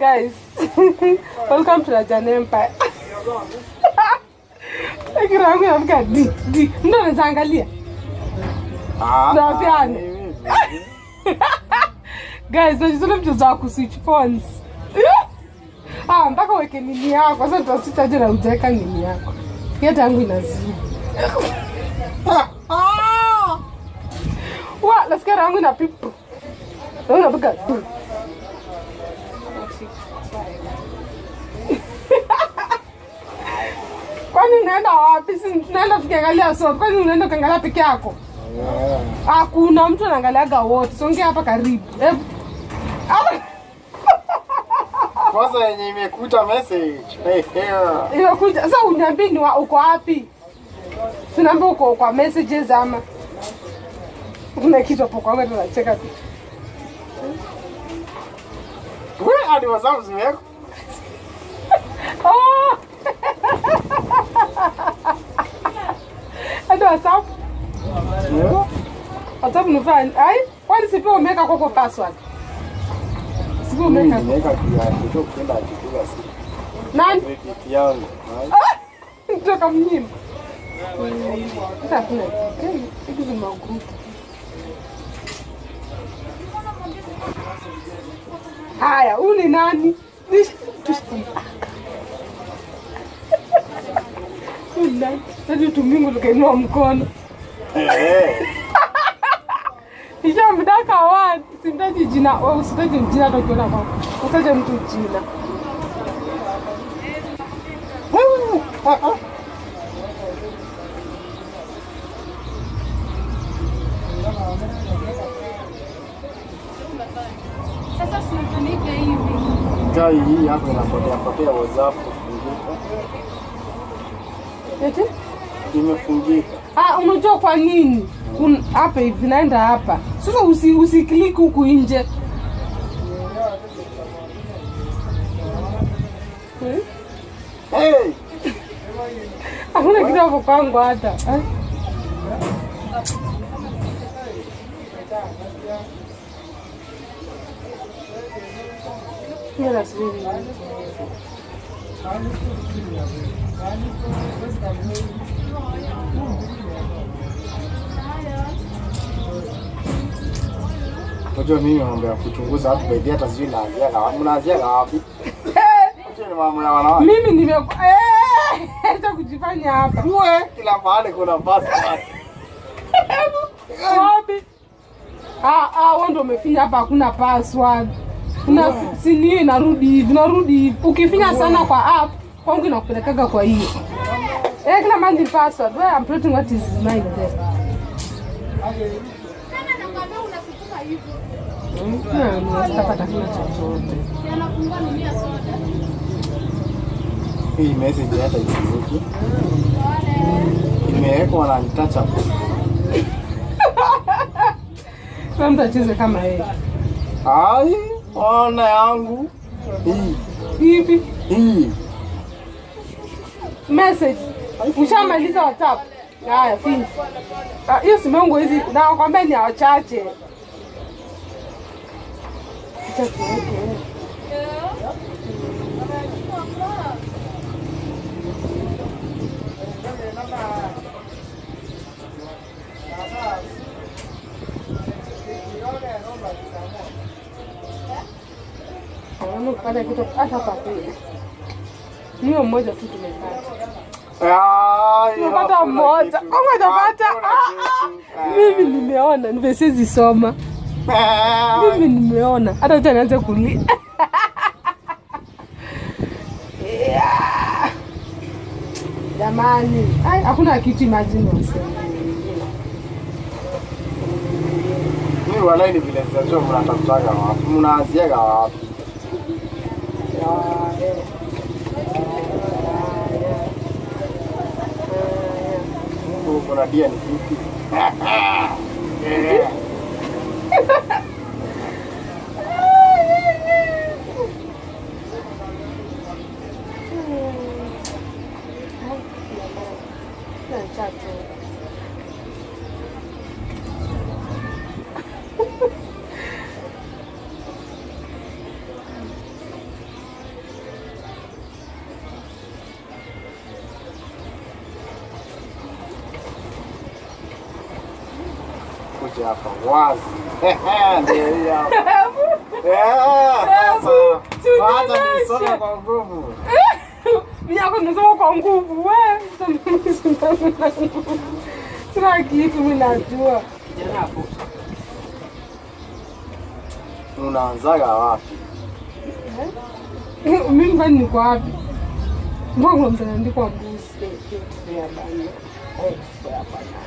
guys. Welcome to Rajan Empire. Lakini rangu inafika di di. Ndio anaweza angalia. Ah, Na piano. mimi, Guys, tunacheza mchezo wa kuswitch phones. Ah, mpaka uweke nini yako. Sasa tutasitaje na ujaweka nini yako. Hata yangu inazidi. Wa, nasikia rangu ina pipu. Rangu inapiga du. Kwani unaenda wapi? Si tunaenda tukiangalia soap. Kwani unaenda ukiangalia peke yako? eh, Hakuna mtu anaangaliaga wote. Songea hapa karibu. Hebu. Ah, kwanza yenye imekuta message hey, hey. Imekuja. Sasa uniambie ni wa- uko wapi? Tunaambia uko kwa messages ama kuna kitu hapo kwa wewe tunacheka tu. We, hadi WhatsApp zimewekwa Oh! Hadi WhatsApp. Eh, WhatsApp ni fine. Ai, kwani si pia umeweka kwako password? Si pia mimi umeweka. nimeweka pia kitu kwenda akipiga simu Nani? credit yangu Ai, Kutoka mnyima. Hata hakuna kitu. Hizi zima group. Haya, huyu ni nani? Nish- tush- Huyu ni nani? Sasa tumingu tukainua mkono. eh, Nishamdaka wani. Simtaji jina, wewe usitaje jina hata ukiona kwako. Usitaje mtu jina. ah, ah. Sasa usifunike hivi. Kai hii hapo inapotea potea WhatsApp kufungika. Eti? Imefungika. Ah, unajua kwa nini? Un- Hapa hivi naenda hapa. Sasa usi usiklik huku nje. Hmm? Hey, Hakuna kitu hapo kwangu hata. Eh? Mimi nasubiri. unajua mimi mambo ya kuchunguza watu baadhi hata sijui naanziaga wapi. Mnaanziaga wapi? Unajua ni mambo ya wanawake. Mimi nime eh, acha kujifanya hapa. Uwe, kila mahali kuna password. Wapi? Ah, ah, wewe ndio umefinya hapa hakuna password. Una si ni hiyo inarudi hivi, inarudi hivi. Ukifinya sana kwa app, kwangu inakupelekaga kwa hiyo. Eh, kila mahali ni password. Where I'm putting what is mine there. Tena nakwambia unasukuma hivyo. Hmm, sitapata kila chochote. Yanafungua nini ya soda? Hii message hata isivuki. Imewekwa na untouchable. Kila mtu acheze kama yeye. Ai, ona yangu. Hii, Hivi hii. message. Ushamaliza WhatsApp? Haya, finya. Ah, hiyo simu yangu hizi nakwambia ni ya wachache. Acha tuweke. Naona kupata kitu hata kwa pili. Niyo mmoja tu tumepata. Ai, Tumepata hakuna mmoja. kitu. Kama hajapata Hakuna ah, kitu. ah. Mimi nimeona nimesizi soma. Ah. Mimi nimeona hata acha nianze kulia. Yeah. Jamani, ai hakuna kitu imagine waseme. Mimi walai ni vile sijajua mnatafutaga wapi. Mnaanziaga wapi? Mungu kuna dia ni vipi? Eh. kuja hapa wazi. Ndio hii hapa. Eh, sasa. Kwanza nisome kwa nguvu. Mimi yako nimesoma kwa nguvu we. Sina kitu mimi najua. Unaanzaga wapi? Mimi kwani niko wapi? Mbona kuna mtu anaandikwa mbuzi? Eh, eh, ya bana. Eh, ya bana.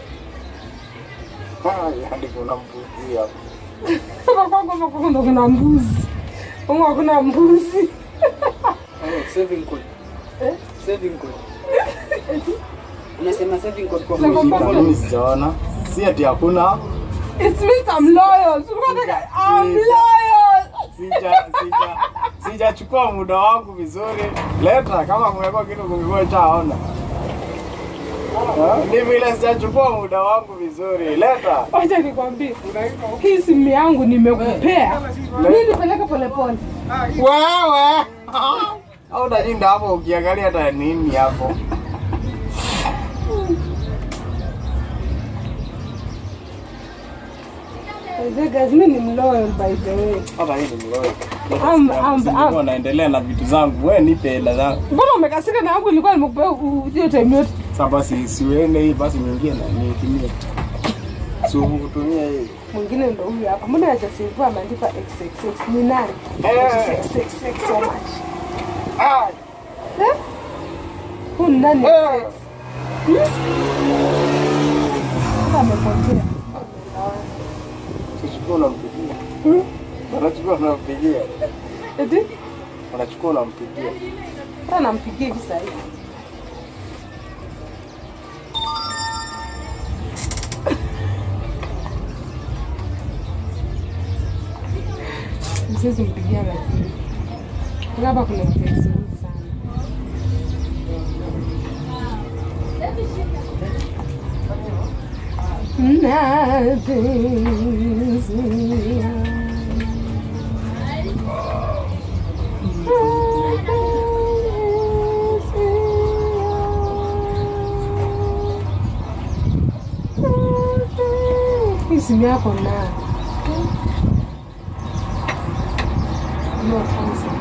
Ah, Hadi kuna mbuzi hapa. Sasa kwangu hapa kwangu ndo kuna mbuzi. Kwangu hakuna mbuzi. Saving code. Eh? Saving code. Unasema saving code kwa Sasa mwezi. kwamba- Mimi sijaona. Si ati hakuna. It means I'm loyal. So unataka- I'm loyal. Sija sija sijachukua muda wangu vizuri. Leta kama kumekuwa kitu kumekuwa chaona. Ni vile sijachukua muda wangu vizuri. Leta. Wacha nikwambie. Hii simu yangu nimekupea. Mimi nipeleke polepole. Wewe. Au unashinda hapo ukiangalia hata nini hapo. By the way, guys, mimi ni mloyal by the way. Hata hii ni mloyo. Am- am- am- naendelea na vitu zangu. Wewe nipe hela zangu. Mbona umekasika na yangu ilikuwa nimekupea hiyo time yote? Sasa basi siuende hii basi nyingine na nitumie. Si ukutumia hii. Mwingine ndo huyu hapa. Mbona hajasave ameandika XXX ni nani? Eh. XXX so much. Ah, Eh? Huyu ni nani? eh. Hata amepotea. Usichukue unampigia. Hmm? Unachukua unampigia. Eti? Unachukua unampigia. Hata nampigia hivi sasa hivi. Siwezi mpigia lakini. Hapa kuna mpenzi mingi sana. Hii simu yako na No, kwanza.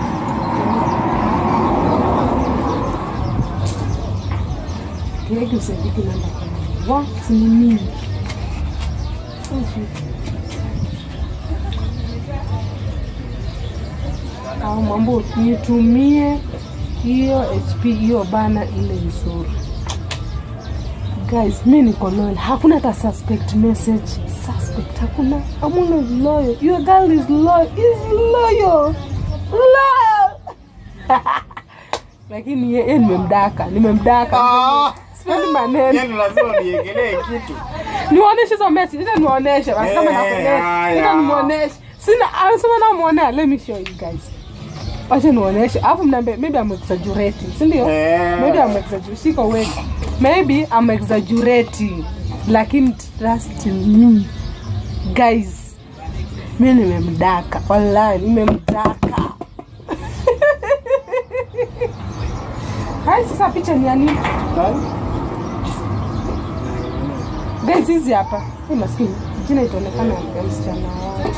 Kiweke usaidiki namba kwa wa si ni nini? au mambo nitumie hiyo HP hiyo bana ile nzuri. Guys, mi niko loyal. Hakuna hata suspect message. Suspect hakuna. Amuna loyal. Your girl is loyal. Is loyal. Loyal. Lakini yeye nimemdaka. Nimemdaka. Ah. Sipendi maneno. Yaani lazima niegelee kitu. Niwaoneshe hizo message. Ita niwaoneshe basi kama Eh, nakuonesha. haya. Ita nimuoneshe. Sina anasema na muonea. Let me show you guys. Wacha niwaoneshe. Alafu mnaambia maybe I'm exaggerating. Si ndio? Eh. Maybe I'm exaggerating. Siko wewe. Maybe I'm exaggerating. Lakini trust me. Guys, mimi nimemdaka. Wallahi nimemdaka. Hai sasa picha ni ya nini? Guys, hizi hapa. Hii maskini. Jina itaonekana ya msichana wao.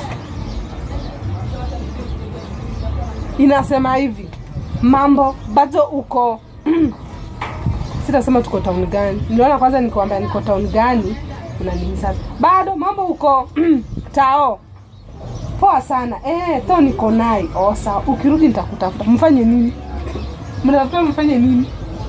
Inasema hivi. Mambo bado uko sitasema tuko town gani. Niliona kwanza nikwambia niko town gani, unaniuliza bado mambo huko tao. Poa sana eh, to niko nai. Oh, sawa. Ukirudi nitakutafuta. Mfanye nini? Mnatafuta mfanye nini?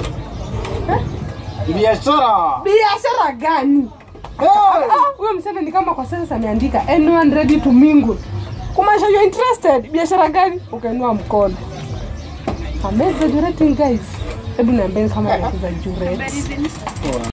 Biashara. Biashara gani? Hey! Ah, Huyo mseme ni kama kwa sasa ameandika anyone ready to mingle. Kumaanisha you interested. Biashara gani? Ukainua mkono. I'm exaggerating guys. Hebu niambieni kama ni exaggerate.